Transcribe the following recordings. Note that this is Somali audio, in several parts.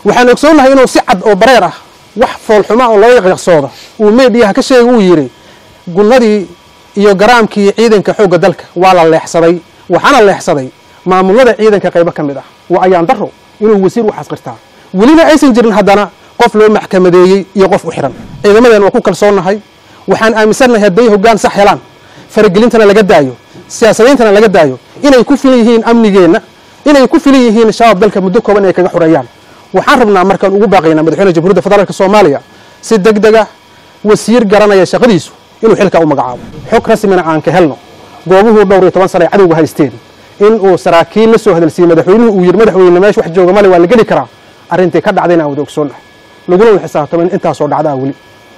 waxaan ogsoonnahay inuu si cad oo bareer ah wax foolxuma oo loo yaqyaqsooda uu meedhiyaha ka sheegay uu yidhi gunnadii iyo garaamkii ciidanka xoogga dalka waa la leexsaday waxaana leexsaday maamulada ciidanka qaybo ka mid ah waa ayaan daro inuu wasiir u xasqirtaa welina aysan jirin haddana qof loo maxkamadeeyey iyo qof u xihan ciidamadeen waa ku kalsoonnahay waxaan aaminsannahay hadday hoggaan sax helaan faragelintana laga daayo siyaasadayntana laga daayo inay ku filan yihiin amnigeenna inay ku filan yihiin shabaab dalka muddo kooban inay kaga xureeyaan waxaan rabnaa markaan ugu baaqaynaa madaxweyne jamhuuriyadda federaalk soomaaliya si deg dega wasiir garanaya shaqadiisu inuu xilkaa u magacaabo xog rasmina aan ka helno goobuhuu dhowr iyo toban sana ay cadowga haysteen in uu saraakiil la soo hadalsiiyey madaxweynuhu uu yidhi madaxweyne meesha wax jooga male waa la geli karaa arrintii ka dhacdayna aan wada ogsoonnahay laguna wada xisaabtamo in intaasoo dhacdaa weli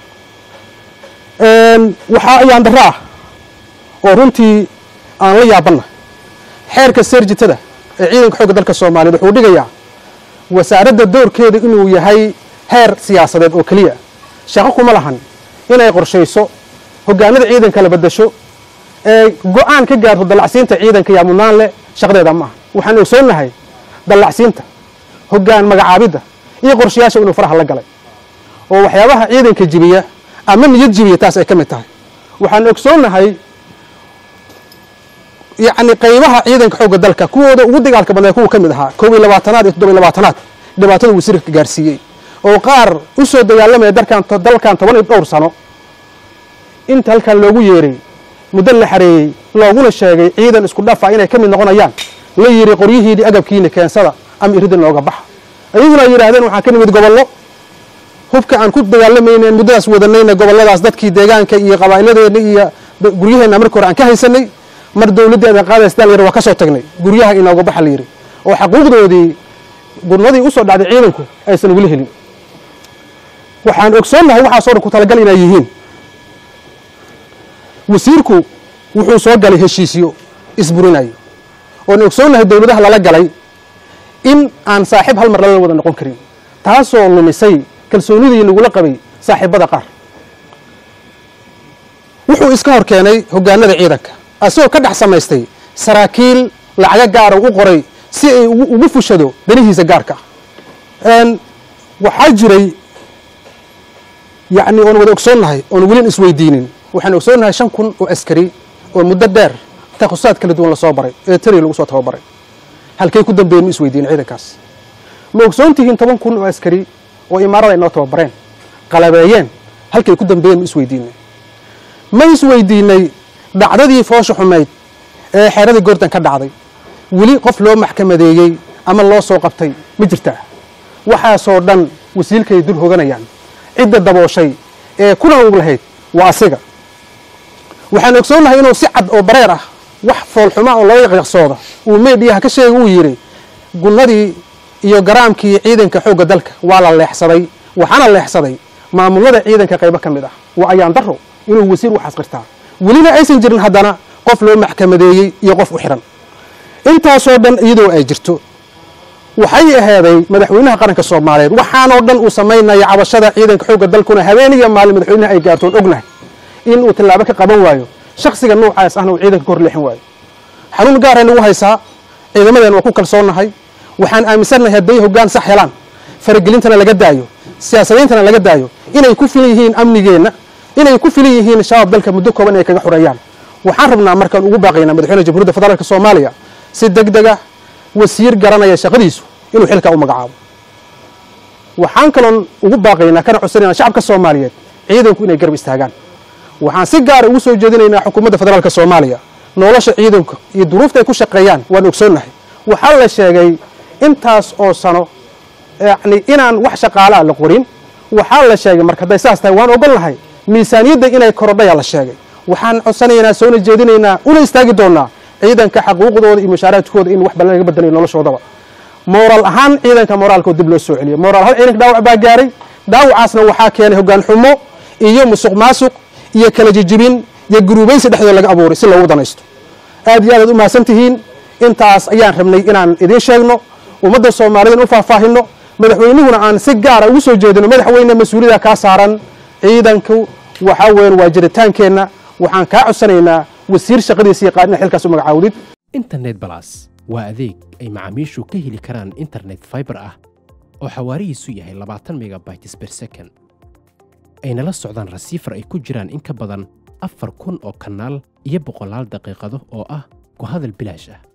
waxaa ayaan darro ah oo runtii aan la yaabanna xeerka seerjitada ee ciidanka xoogga dalka soomaaliyeed wuxuu dhigayaa wasaaradda doorkeeda inuu yahay heer siyaasadeed oo keliya shaqo kuma lahan inay qorshayso hoggaanada ciidanka la badasho ee go-aan ka gaarto dallacsiinta ciidanka yaa mudnaan leh shaqadeeda ma aha waxaan ogsoonnahay dallacsiinta hoggaan magacaabidda iyo qorshayaasha inuu faraha la galay oo waxyaabaha ciidanka jibiya ama niyad jibiya taas ay ka mid tahay waxaan ogsoonnahay yacni qaybaha ciidanka xoogga dalka kuwooda ugu dagaalka badnaa kuwa ka mid ahaa koob iyo labaatanaad iyo toddoba iyo labaatanaad dhibaatada wasiirka gaarsiiyey oo qaar u soo dagaalamaya dalkan dalkan toban iyo dhowr sano inta halkan loogu yeeray muddo la xareeyey looguna sheegay ciidan isku dhafa inay ka mid noqonayaan la yidhi qoryihiini agabkiina keensada ama iridin looga baxa ayaguna ay yidhaahdeen waxaan ka nimid gobollo hubka aan ku dagaalamaynen muddadaas wadanayna gobolladaas dadkii deegaanka iyo qabaa'iladeena iyo guryaheenna markii hore aan ka haysanay mar dawladdeedan qaadaysdaa layidhi waa ka soo tagnay guryaha inooga baxa la yidhi oo xaquuqdoodii gurnadii u soo dhacday ciidanku aysan weli helin waxaan ogsoonnahay waxaasoo dhan ku talagal inay yihiin wasiirku wuxuu soo galay heshiisyo isburinayo oon ogsoonnahay dowladaha lala galay in aan saaxiib hal mar lala wada noqon karin taasoo lumisay kalsoonidii nagula qabay saaxiibada qaar wuxuu iska hor keenay hoggaanada ciidanka asagoo ka dhex samaystay saraakiil lacago gaara u qoray si ay ugu fushado danihiisa gaarka ah waxaa jiray yacni oon wada ogsoonnahay oon welin isweydiinin waxaan ogsoonnahay shan kun oo askari oo muddo dheer takhusaad kala duwan lasoo baray ee tari lagu soo tababaray halkay ku dambeeyeen ma isweydiinin ciidankaas ma ogsoon tihiin toban kun oo askari oo imaarada ay noo tababareen qalabeeyeen halkay ku dambeeyeen ma isweydiinay ma isweydiinay dhacdadii foosha xumayd ee xeeradii goortan ka dhacday weli qof loo maxkamadeeyey ama loo soo qabtay ma jirtaa waxaasoo dhan wasiilkay dul hoganayaan cidda dabooshay ee kuna ug lahayd waa asiga waxaan ogsoonnahay inuu si cad oo bareer ah wax foolxuma oo loo yaqyaqsooda uu meedhiyaha ka sheegay uu yidhi gunnadii iyo garaamkii ciidanka xoogga dalka waa la leexsaday waxaana leexsaday maamulada ciidanka qaybo ka mid ah waa ayaan daro inuu wasiir u xasqirtaa welina aysan jirin haddana qof loo maxkamadeeyey iyo qof u xihan intaasoo dhan iyadoo ay jirto waxay aheeday madaxweynaha qaranka soomaaliyeed waxaanoo dhan uu samaynaya cabashada ciidanka xoogga dalkuna habeen iyo maalin madaxweynaha ay gaartoon ognahay in uu tallaabo ka qaban waayo shaksiga noocaas ahna uu ciidanka ka hor leexin waayo xanuun gaaray nagu haysaa ciidamadeen waa ku kalsoonnahay waxaan aaminsannahay hadday hoggaan sax helaan faragelintana laga daayo siyaasadayntana laga daayo inay ku filan yihiin amnigeenna inay ku filan yihiin shabaab dalka muddo kooban inay kaga xureeyaan waxaan rabnaa markaan ugu baaqaynaa madaxweyne jamhuuriyadda federaalk soomaaliya si deg dega wasiir garanaya shaqadiisu inuu xilkaa u magacaabo waxaan kaloon ugu baaqaynaa kana codsanayna shacabka soomaaliyeed ciidanku inay garab istaagaan waxaan si gaara ugu soo jeedinaynaa xukuumadda federaalk soomaaliya nolosha ciidanka iyo duruufta ay ku shaqeeyaan waan ogsoonnahay waxaa la sheegay intaas oo sano yacni inaan wax shaqaala a la qorin waxaa la sheegay marka hadday saas tahay waan ogolnahay miisaaniyadda inay korodhayaa la sheegay waxaan codsanaynaa soona jeedinaynaa una istaagi doonnaa ciidanka xaquuqdooda iyo mushaaraadkooda in wax badan laga bedelayo noloshoodaba mooraal ahaan ciidanka mooraalkoo dib loo soo celiyo mooraal ahaan ciidanka dhaawac baa gaaray dhaawacaasna waxaa keenay hoggaan xumo iyo musuq maasuq iyo kala jijibin iyo guruubaysi dhexdooda laga abuuray si loogu danaysto aad iyo aadaad u mahadsan tihiin intaas ayaan rabnay inaan idiin sheegno ummadda soomaaliyed in u faahfaahinno madaxweynuhuna aan si gaara ugu soo jeedino madaxweyne mas-uuliyada kaa saaran ciidanku waxaa weyan waa jiritaankeenna waxaan kaa codsanaynaa wasiir shaqadiisa yaqaan inaad xilkaas u magacaawdid internet balas waa adeeg ay macaamiishu ka heli karaan internet fiber ah oo xawaarihiisu yahay labaatan megabytes per second ayna la socdaan rasiifar ay ku jiraan in ka badan afar kun oo kanaal iyo boqolaal daqiiqado oo ah ku hadal bilaash ah